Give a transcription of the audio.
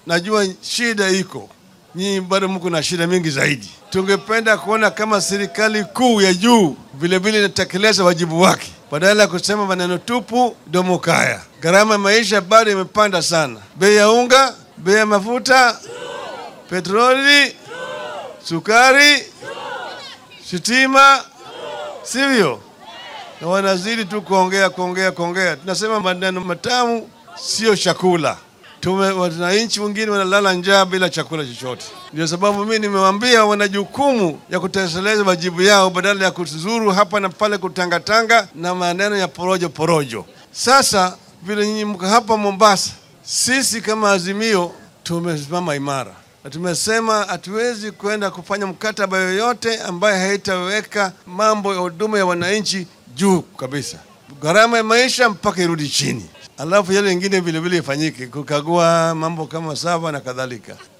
najua shida iko, nyinyi bado mko na shida mingi zaidi. Tungependa kuona kama serikali kuu ya juu vilevile inatekeleza wajibu wake, badala ya kusema maneno tupu domo kaya. Gharama ya maisha bado imepanda sana, bei ya unga, bei ya mafuta, petroli, sukari, sitima, sivyo? Na wanazidi tu kuongea kuongea kuongea. Tunasema maneno matamu sio chakula. Tume wananchi wengine wanalala njaa bila chakula chochote. Ndio sababu mimi nimewaambia wana jukumu ya kutekeleza wajibu yao badala ya kuzuru hapa na pale kutangatanga na maneno ya porojo porojo. Sasa vile nyinyi mko hapa Mombasa, sisi kama Azimio tumesimama imara na tumesema hatuwezi kwenda kufanya mkataba yoyote ambaye haitaweka mambo ya huduma ya wananchi juu kabisa, gharama ya maisha mpaka irudi chini, alafu yale ingine vilevile ifanyike, kukagua mambo kama sava na kadhalika.